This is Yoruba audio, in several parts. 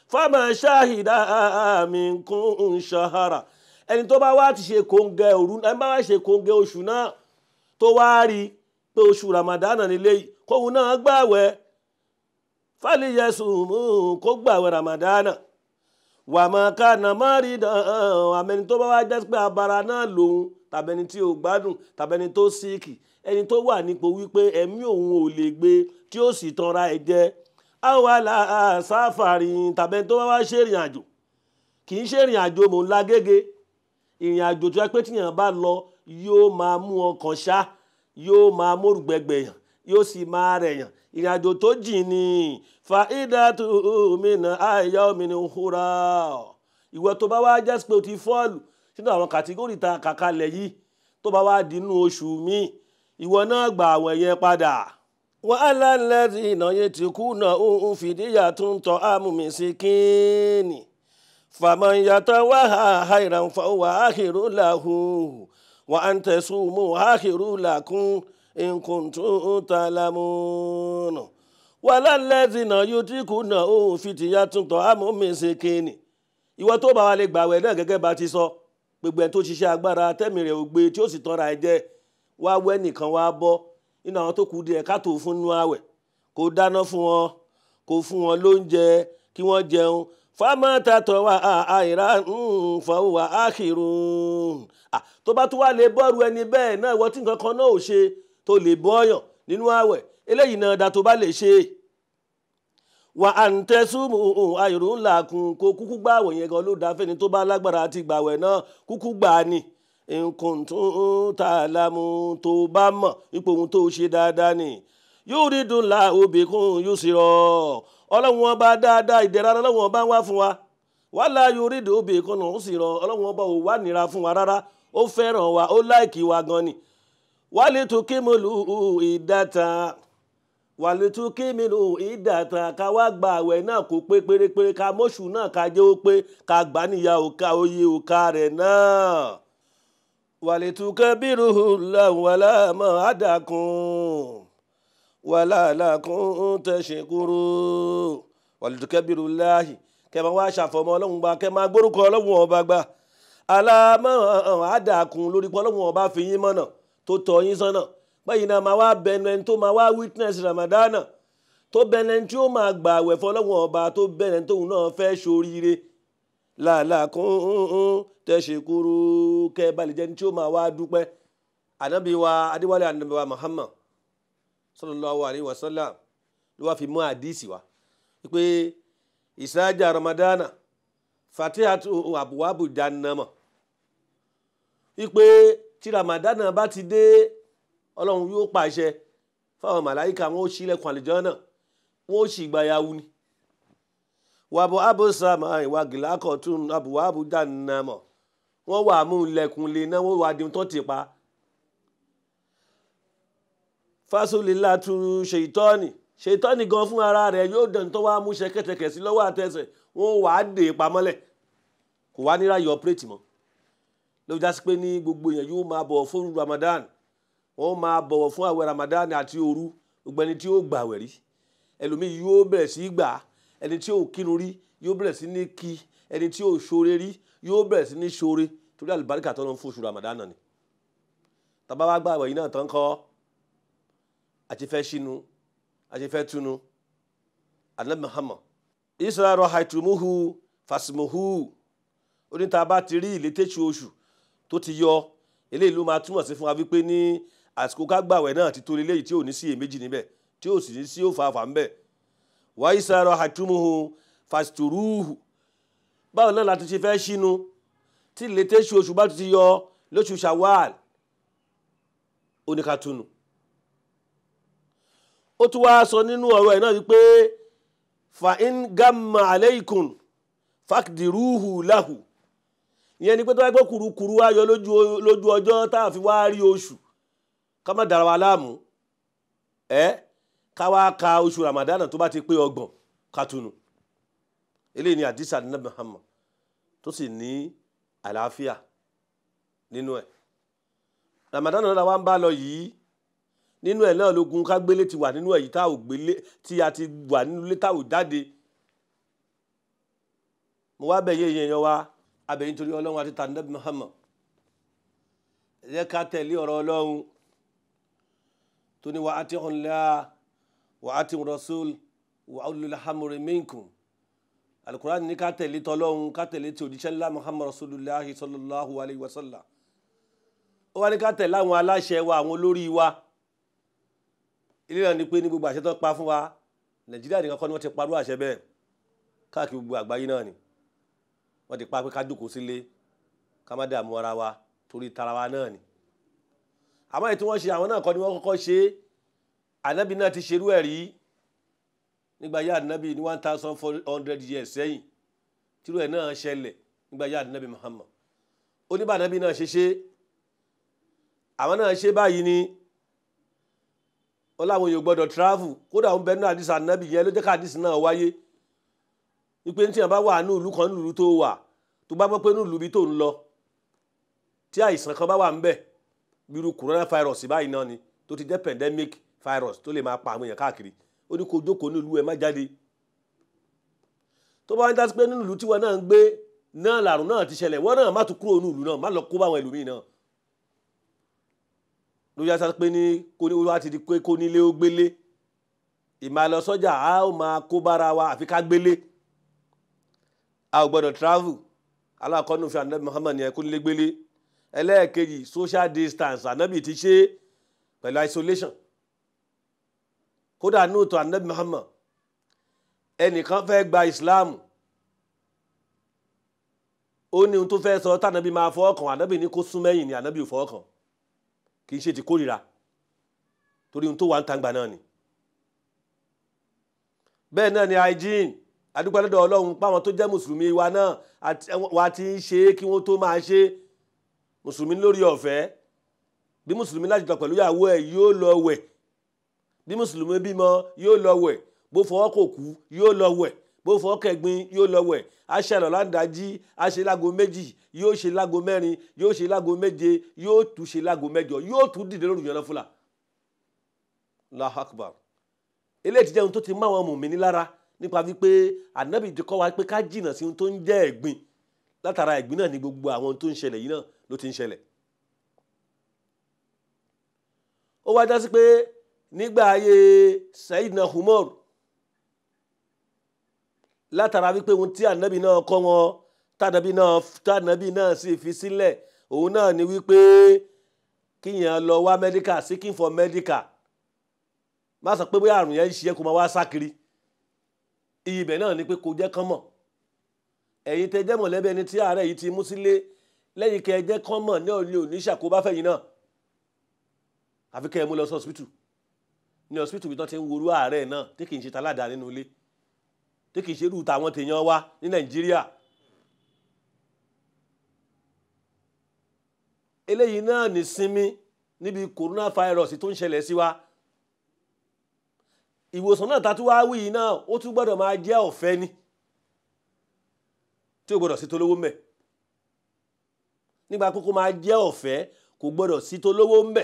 fáwọn ṣáhìdá minkum shahara ẹni tó bá wá ti ṣe kóńgẹ́ òru ẹni bá wá ṣe kóńgẹ́ oṣù náà tó wá rí i pé oṣù ramadana nílé yìí kóhun náà gbààwẹ̀ fàlìyẹsùn kó gbààwẹ̀ ramadana wàmọ̀ká nàmárì dàn àmẹni tó bá wá jẹ́ pé abara náà lòun tàbẹni tí ò gbádùn tàbẹni tó síìkì ẹni tó wà nípò wípé ẹ̀mí òun ò lè gbé tí ó sì tanra ẹ̀ jẹ àwàlà sáfàrí tàbẹni tó bá wá ṣèrìn àjò kì í ṣèrìn àjò mò ń la gègé ìrìn àjò tó yẹ pé tíyàn bá lọ yóò máa mú ọkàn ṣá yóò máa mórùgbẹ́gbẹ̀yàn yóò sì máa rẹ̀yàn ìrìn àjò tó jìn ní fàídàtú mìíràn àìyá òmìnira húra ìwọ tó bá wá jẹ́ pé o ti fọ́ọ̀lù sínú àwọn kàtígórì ta kàkalẹ̀ yìí tó bá wá dínú oṣù míì ìwọ náà gbà àwọn yẹn padà. wàhálà lẹ́sìn ìnáyẹ tí kú náà ń fìdíyà tó ń tọ́ àmúmi sí kíni fàmọ́ yàtọ̀ wà áhìrán fọwọ́ áhìrú làhùn wà á ń tẹ̀sùn mú áhìrú làkún nkuntun talamuna wàhálà lẹ́sìn ìnáyẹ tí kú náà ń fìdíyà tó ń tọ́ àmúmi sí kíni ìwọ tó bá wa lè gbàwẹ̀ náà gẹ́gẹ́ bá ti sọ gbogbo ẹ̀ tó ṣiṣẹ́ agbára tẹ́mi rẹ̀ ò gbé tí ó sì tọ́ra ẹ jẹ́ wá wẹ́ nìkan wá bọ́ nínú àwọn tó kù díẹ̀ ká tó fún nú àwẹ̀ kó dáná fún wọn kó fún wọn lóúnjẹ kí wọ́n jẹun fámátà tọ́ wa àìrá fọwọ́ wa ákìrún tó bá tún wá lè bọ́ọ̀rù ẹni bẹ́ẹ̀ náà ìwọ tí nǹkan kan náà ò ṣe tó lè bọ́ọ̀yàn nínú àwẹ̀ eléyìí náà da tó bá lè ṣe wà á ń tẹ́sùmù àìrún ńlá kun kó kúkú gbà àwẹ̀ yẹn gan ló dáa fẹ́ni tó bá lágbára àti gbàwẹ̀ náà kúkú gbà á ni nǹkan tó ń ta lámú tó bá mọ̀ ipò ohun tó ṣe dáadáa ni yóò rí dùn la òbí kún yóò sì rọ ọlọ́run ọba dáadáa ìdẹ̀ra ọlọ́run ọba ń wá fún wa wàhálà yóò rí dùn òbí kún náà ó sì rọ ọlọ́run ọba ò wá nira fún wa rárá ó fẹ́ràn wa ó láìkì wa gan ni wálé tó ké mọ́lù ìdáta wàlútú kímìnú ìdàtà ká wá gba àwẹ̀ náà kó pé pérépéré ká mọ́ṣù náà ká jẹ́ ó pé ká gbà níyà òka oyè òka rẹ̀ náà. wàlútú kẹ́bírù làwọn aláàmọ́ àdàkùn wàlàlàkùn tẹ̀sìn kúrú wàlútú kẹ́bírù láàyè kẹ́ máa wá ṣàfọ̀mọ́ ọlọ́run gba kẹ́ máa gbórúkọ ọlọ́run ọba gba aláàmọ́ àdàkùn lórí pé ọlọ́run ọba fi yín mọ́nà tó tọ́ yín sọ́nà báyìí náà máa wá bẹnu ẹni tó máa wá witness ramadana tó bẹnu ẹni tí ó máa gbà àwẹ̀ fọlọ́wọ́n ọba tó bẹnu ẹni tóun náà fẹ́ ṣoríire làálàá kún tẹ̀sẹ̀ kúrú kẹ́ balẹ̀ jẹ́ni tí ó máa wá dúpẹ́ ànábì wa adéwálé ànábì wa muhammad sallallahu alayhi wa sallam ló wá fi mú àdìsí wa pé ìsáájà ramadana fatihatu abuwabu jannama wípé tí ramadana bá ti dé ọlọ́run yóò pàṣẹ fáwọn màláìka wọn ó ṣílẹ̀kùn àlejò náà wọn ó sì gbayawu ni wàbọ̀ abosama ìwà gìlákọ̀ tún àbùwà àbújá nàmọ̀ wọ́n wà mú ilẹ̀kùn lè náà wọ́n wà dín tó ti pa fásolélà tún ṣètọ́ni ṣètọ́ni gan fún ara rẹ̀ yóò dàn tó wá mú ṣẹkẹ́tẹkẹ̀ sí lọ́wọ́ àtẹsẹ̀ wọ́n wà á dè pamọ́lẹ̀ kò wá níra yọ ọpẹ́rẹ́tì mọ́ ló jásí pé ní gbogbo èèyàn yóò máa bọ̀ fún Ramadan wọ́n máa bọ̀wọ̀ fún àwẹ̀ Ramadan àti òru gbogbo ẹni tí ó gbàwẹ̀ rí ẹlòmíì yóò bẹ̀rẹ̀ sí gbà ẹni tí ó kírun rí yóò bẹ̀rẹ̀ sí ní kí ẹni tí ó ṣoore rí yóò bẹ̀rẹ̀ sí ní ṣoore torí àlùbáríkà tó ń fún oṣù Ramadan ni tàbá wá gbàwẹ̀ yìí náà tán kọ́ àti fẹ́ ṣínú àti fẹ́ túnú anabi Muhammad israẹli haitumuhu fasimuhu oníta bá ti rí ìlétẹ́sù oṣù tó ti yọ eléyìí ló máa túmọ̀ sí fún wa wípé ní àsìkò kágbàwẹ̀ náà ti tó eléyìí tí ò ní sí èméjì níbẹ̀ tí ò sì ní sí òfààfà ńbẹ̀ wáyé sáré àtúmùhù fàṣítùrúhù báwo náà láti ṣe fẹ́ ṣínú tí ìlétẹ́sù oṣù bá ti yọ lóṣù Ṣawwal oníkatúnù ó tún wá sọ nínú ọ̀rọ̀ ẹ̀ náà wípé fa in gamma aleikum fakdiruhu lahu ìyẹn ni pé tó wáyé pé kùrukùru wá yọ lójú ọjọ́ tá a fi wá rí oṣù ká má dára wa láàmú ẹ ká wá ka oṣù ramadana tó bá ti pé ọgbọ̀n ká túnu eléyìí ni àdìsá ní Muhammad tó sì ní àlàáfíà nínú ẹ̀ ramadana náà la wá ń bá lọ yìí nínú ẹ̀ náà lógun ká gbélé ti wà nínú ẹ̀ yìí tá ò gbélé tí a ti wà nínú ilé tá ò jáde mo wá bẹ̀ yé èèyàn wa abẹ̀yìn torí ọlọ́run àti tàǹdẹ́bí Muhammad ẹ jẹ́ ká tẹ̀lé ọ̀rọ̀ ọlọ́run tó ní wa ati'u Allah wa ati'u Rasul wa ulul amri minkum alukur'an ní ká tẹ̀lé tọ́lọ́run ká tẹ̀lé tí òjíṣẹ́ ńlá Muhammad Rasulullahi sallallahu alayhi wa sallam ó wá ní ká tẹ̀lé àwọn aláṣẹ wa àwọn olórí wa ilé náà ni pé ní gbogbo àṣẹ tó pa fún wa Nàìjíríà nìkan kọ́ ni wọ́n ti parú àṣẹ bẹ́ẹ̀ káàkiri gbogbo àgbáyé náà ni wọ́n ti pa pé ká jókòó sílé ká má dààmú ara wa torí tara wa náà ni àmọ́ èyí tí wọ́n ṣe àwọn náà kọ́ ni wọ́n kọ́kọ́ ṣe ànábì náà ti ṣerú ẹ̀ rí nígbà yá ànábì ní one thousand four hundred years sẹ́yìn tírú ẹ̀ náà ṣẹlẹ̀ nígbà yá ànábì Muhammad ó ní bá ànábì náà ṣe ṣe àwọn náà ṣe báyìí ni ó láwọn èèyàn gbọ́dọ̀ travel kódà ń bẹ nínú àdìsí ànábì yẹn ló jẹ́ ká àdìsí náà wáyé wípé tí yẹn bá wà ní ìlú kan ní ìlú tó wà tó bá gbọ́ pé ní ìlú bí tó ń lọ tí àìsàn kan bá wà ń bẹ̀ bírú coronavirus báyìí náà ni tó ti jẹ́ pandemic virus tó lè máa pa àwọn èèyàn káàkiri ó ní kó jókòó ní ìlú ẹ má jáde tó bá ń dá sí pé nínú ìlú tí wọn náà ń gbé náà làrùn náà ti ṣẹlẹ̀ wọ́n náà má tún kúrò ní ìlú náà má lọ kó báwọn ẹlòmíì náà ló yá sá pé ní kó ní wá ti di pé kó nílé ó gbélé ìmàlọ sọ́jà a ó máa kó bára wa àfi ká gbélé a ò gbọ́dọ̀ travel aláàkọ́nù fi ànábì Muhammad yẹn kó nílé gbélé ẹlẹ́ẹ̀kejì social distance ànábì ti ṣe pẹ̀lú isolation kódà nóòtò ànábì Muhammad ẹnìkan fẹ́ gba Islam ó ní ohun tó fẹ́ sọ tànábì máa fọwọ́ kàn ànábì ní kó sún mẹ́yìn ni ànábì ò fọwọ́ kàn kì í ṣe ti kórìíra torí ohun tó wà ń tàǹgbà náà ni bẹ́ẹ̀ náà ni hygiene adúgbàlódọ̀ ọlọ́run páwọn tó jẹ́ mùsùlùmí wa náà wa ti ń ṣe é kí wọ́n tó máa ṣe mùsùlùmí lórí ọ̀fẹ́ bí mùsùlùmí láti jọ pẹ̀lú ìyàwó ẹ̀ yóò lọ wẹ̀ bí mùsùlùmí bímọ yóò lọ wẹ̀ bó fọwọ́ kò kú yóò lọ wẹ̀ bó fọwọ́ kẹgbin yóò lọ wẹ̀ aṣẹ àlọ́ láǹdájí aṣẹ lágo méjì yóò ṣe lágo mẹ́rin yóò ṣe lágo méje yóò tún ṣe lágo mẹ́jọ yóò tún dìde lórí ìyànná fúlà Allahu Akbar eléyìí ti jẹ́ ohun tó ti máwọn mùmíní lára nípa wípé ànábì ti kọ́ wa pé ká jìnnà sí ohun tó ń jẹ́ ẹ̀gbin látara ẹ̀gbin náà ni gbogbo àwọn ohun tó ń ṣẹlẹ̀ yìí náà ló ti ń ṣẹlẹ̀. ó wá já sí pé nígbà ayé Sayyidina Umar látara wípé ohun tí ànábì náà kọ́ wọn tànábì náà tànábì náà sì fi sílẹ̀ òun náà ni wípé kíyàn lọ wá medical seeking for medical má sọ pé bóyá àrùn yẹn ń ṣe kó máa wá sákiri iyì ibẹ̀ náà ni pé kò jẹ́ kán mọ̀ ẹ̀yin tẹ jẹ́ mọ̀lẹ́bí ẹni tí àárẹ̀ yìí ti mú sílé lẹ́yìn kẹ́ ẹ jẹ́ kán mọ̀ ní òní òní ṣàkóbá fẹ̀yìn náà àfi kẹ́ ẹ mú lọ sí hospital ní hospital bí wọ́n ti ń worú àárẹ̀ náà tí kì í ṣe taládàá nínú ilé tí kì í ṣe irú tàwọn tèèyàn wa ní Nàìjíríà eléyìí náà ní sinmi níbi coronavirus tó ń ṣẹlẹ̀ sí wa ìwòsàn náà tàtú wá wí yìí náà ó tún gbọ́dọ̀ máa jẹ́ ọ̀fẹ́ ni tí ó gbọ́dọ̀ sí tolówó mbẹ̀ nígbà kókó máa jẹ́ ọ̀fẹ́ kò gbọ́dọ̀ sí tolówó mbẹ̀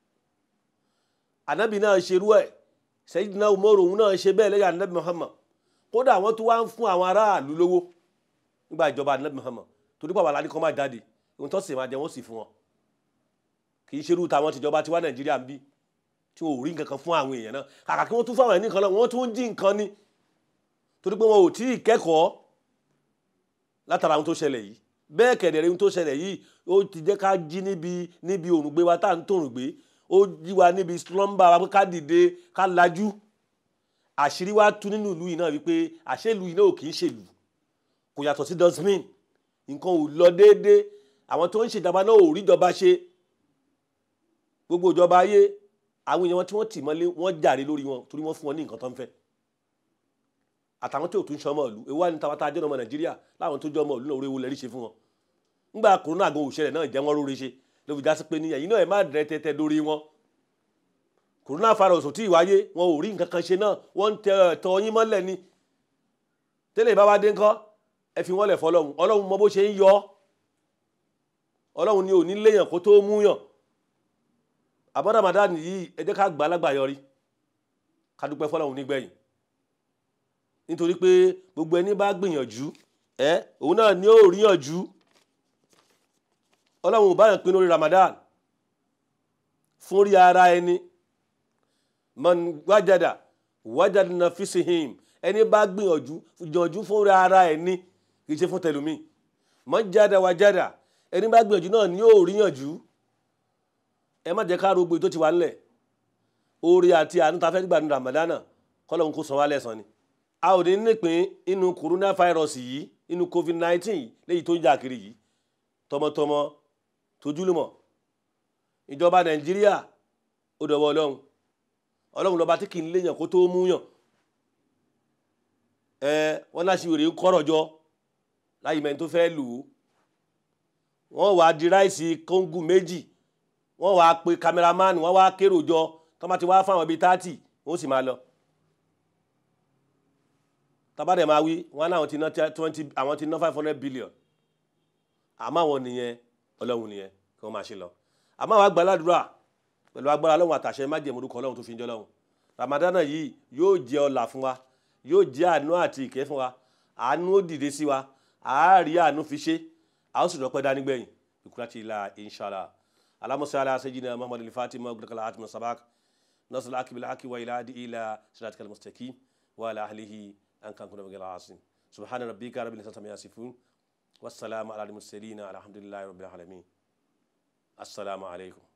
ànábì náà ṣerú ẹ̀ Sayyidina Umaru òun náà ṣe bẹ́ẹ̀ lẹ́yìn ànábì Muhammad kódà àwọn tó wá ń fún àwọn aráàlú lówó nígbà ìjọba ànábì Muhammad torí pàwọn aládé kan máa jáde ohun tó sì máa jẹ wọ́n sì fún wọn kì í ṣerú tàwọn tìjọba tiwa Nàìjíríà ń bí tí wọn ò rí nǹkan kan fún àwọn èèyàn náà kàkà kí wọ́n tún fáwọn ẹni kan lọ wọ́n tún ń jí nǹkan ni torí pé wọn ò tí ì kẹ́kọ̀ọ́ látara ohun tó ṣẹlẹ̀ yìí bẹ́ẹ̀ kẹ̀dẹ̀rẹ̀ ohun tó ṣẹlẹ̀ yìí ó ti jẹ́ ká jí níbi níbi òrùngbé wa tá à ń tòrùngbé ó jí wa níbi slumber wa pé ká dìde ká lajú àṣírí wa tú nínú ìlú yìí náà wípé àṣẹ ìlú yìí náà ò kì í ṣèlú kò yàtọ̀ sí dustbin nǹkan ò lọ déédéé àwọn tó ń ṣèjọba náà ò ríjọba ṣe gbogbo ìjọba ayé àwọn èèyàn tí wọ́n tì mọ́lé wọ́n jàre lórí wọn torí wọ́n fún wọn ní nǹkan tó ń fẹ́ àtàwọn tí ò tún ṣọmọ ìlú ewu àni tàwọn tá a jẹ́ ọmọ nàìjíríà láwọn tó jẹ́ ọmọ ìlú náà orí ewu lẹ́rí ṣe fún wọn nígbà kòrónà gan òṣèlè náà jẹ́ wọ́n róore ṣe ló fi já sí pé ní ẹ̀yin náà ẹ̀ má dẹ̀ tẹ́tẹ́ lórí wọn kòrónà virus ò tí ì wáyé wọn ò rí nǹkan kan ṣe náà wọ́n ń tẹ ẹ̀tọ́ yín mọ́lẹ̀ ni tẹ́lẹ̀ bá wá dé ńkọ́ ẹ fi wọ́n lẹ̀ fọlọ́run ọlọ́run mọ bó ṣe ń yọ ọlọ́run ni ò ní léèyàn kó tó mú yàn àbọ̀ Ramadan yìí ẹ jẹ́ ká gbà lágbà yọrí ká dúpẹ́ fọlọ́run nígbẹ̀yìn nítorí pé gbogbo ẹni bá gbìyànjú ẹ òun náà ní ó ríyànjú ọlọ́run ò bá yàn pinnu orí Ramadan fún rí ara ẹni man wájàdà wájàdà náà fi sí him ẹni bá gbìyànjú gbìyànjú fún rí ara ẹni kì í ṣe fún tẹlumi man jàdà wájàdà ẹni bá gbìyànjú náà ní ó ríyànjú ẹ má jẹ́ ká rògbò tó ti wà nílẹ̀ orí àti àánú ta fẹ́ gbà ní Ramadan kọ́lọ́hún kó san wá lẹ́san ni a ò ní nípìn inú coronavirus yìí inú covid nineteen léyìí tó ń jà kiri yìí tọmọtọmọ tójúlùmọ̀ ìjọba nàìjíríà ó dọ̀wọ́ ọlọ́run ọlọ́run lọ́ba tí kì í léyàn kó tó mú yàn ẹ wọ́n láṣì wèrè kọ́rọ̀ jọ láyìí mẹ́rin tó fẹ́ lù ú wọ́n wàá di ráìsì kóńgù méjì wọ́n wàá pe kámẹ́rámánì wọ́n wàá kérò jọ tọ́mọ ti wá fáwọn bíi tátì wọ́n sì máa lọ tabadẹ máa wí wọn náà ti ná twenty àwọn ti ná five hundred billion àmọ́ àwọn nìyẹn ọlọ́run nìyẹn kí wọ́n máa ṣe lọ àmọ́ àwọn àgbàládùúrà pẹ̀lú agbára ọlọ́run àtàṣẹ májèmúdúkọ ọlọ́run tó fi ń jẹ́ ọlọ́run ramadana yìí yóò jẹ́ ọlà fún wa yóò jẹ́ àánú àti ìkẹ́ fún wa àánú ó dìde sí wa àárí àánú fi ṣe a ó sì rọpẹ́ dání gbẹ̀yìn ìkúrátì ilà inshallah alamusa ala sayyidina muhammadu al-fatima abdulkala atimu sabak nasir akibil aki wa ila adi ila siratikal mustaqim wa ala ahlihi an kan kuna bagala asin subhana rabbika rabbil izzati amma yasifun wassalamu ala al mursalin alhamdulillahi rabbil alamin assalamu alaikum